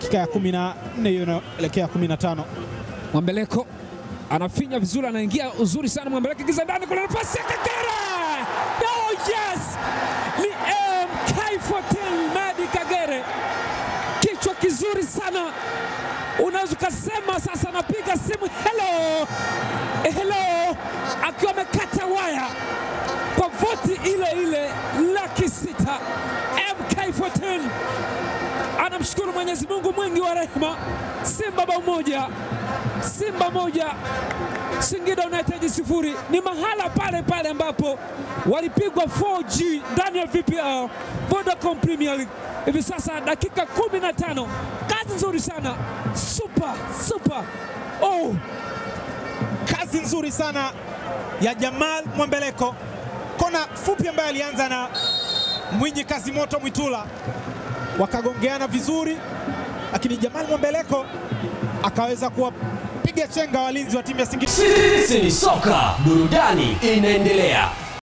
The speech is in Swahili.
dakika ya 14 hiyo inaelekea 15. Mwambeleko anafinya vizuri, anaingia uzuri sana. Mwambeleko giza ndani, kuna nafasi ya Kagere. Oh yes, ni MK14 Medi Kagere, kichwa kizuri sana, unaweza ukasema sasa anapiga simu hello, hello, akiwa amekata waya kwa voti ile ile laki sita. MK14 anamshukuru Mwenyezi Mungu mwingi wa rehema. Simba bao moja, Simba moja, Singida United sifuri. Ni mahala pale pale ambapo walipigwa 4G ndani ya VPL Vodacom Premier League. Hivi sasa dakika 15, kazi nzuri sana, super super. Oh, Kazi nzuri sana ya Jamal Mwambeleko, kona fupi ambayo alianza na Mwinyi Kazi Moto Mwitula, wakagongeana vizuri, lakini Jamal Mwambeleko akaweza kuwapiga chenga walinzi wa timu ya Singida. Sisi ni soka, burudani inaendelea.